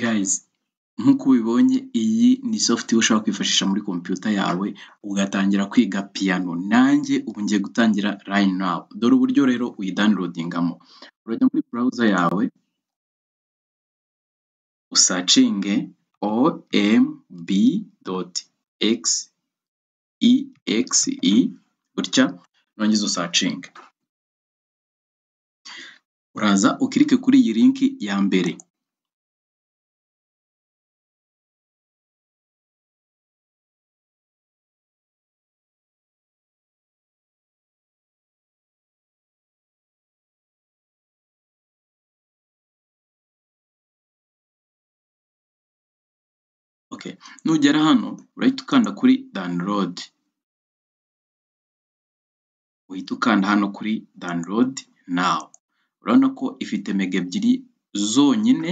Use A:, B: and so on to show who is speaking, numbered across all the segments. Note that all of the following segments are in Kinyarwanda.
A: Guys nk'uko ubibonye iyi ni software ushobora kwifashisha muri kompiyuta yawe ugatangira kwiga piyano, nanjye ubu ngiye gutangira right now, dore uburyo rero uyidownloadingamo, urajya muri browser yawe usacinge omb.exe gutya nurangiza usacinge, uraza ukirike kuri iyi linki ya mbere. Okay. Nugera hano urahita ukanda kuri download, uhita ukanda hano kuri download now, urabona ko ifite mega ebyiri zonyine,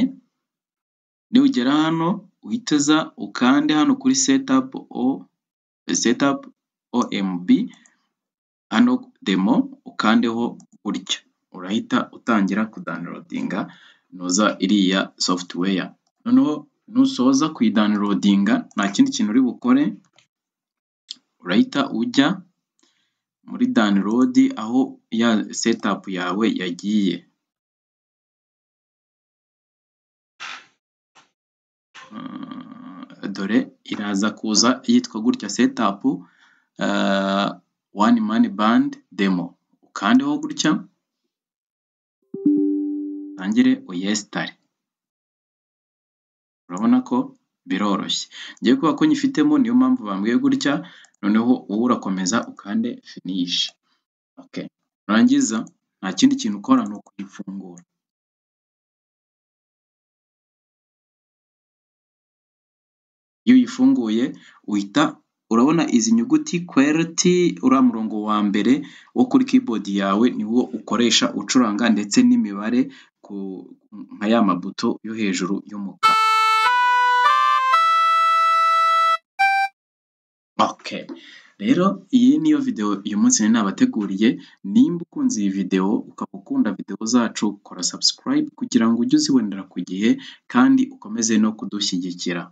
A: nugera hano uhite uza ukande hano kuri setup o setup omb hano demo ukandeho gutya, urahita utangira kudownloadinga noza iriya software, noneho nusoza kuyidownloadinga nta kindi kintu uri bukore, urahita ujya muri download aho ya setup yawe yagiye, dore iraza kuza yitwa gutya setup one man band demo, ukandeho gutya utangire uyesitare, urabona ko biroroshye, njyewe kubera ko nyifitemo niyo mpamvu bambwiye gutya, noneho wowe urakomeza ukande finish, okay, nurangiza nta kindi kintu ukora ni ukuyifungura. Iyo uyifunguye uhita urabona izi nyuguti kwereti, uriya murongo wa mbere wo kuri keyboard yawe niwo ukoresha ucuranga ndetse n'imibare nka ya mabuto yo hejuru y'umukara. Okay, rero iyi niyo videwo uyu munsi nari nabateguriye, nimba ukunze iyi videwo ukaba ukunda videwo zacu kora subscribe kugira ngo ujye uzibonera ku gihe kandi ukomeze no kudushyigikira.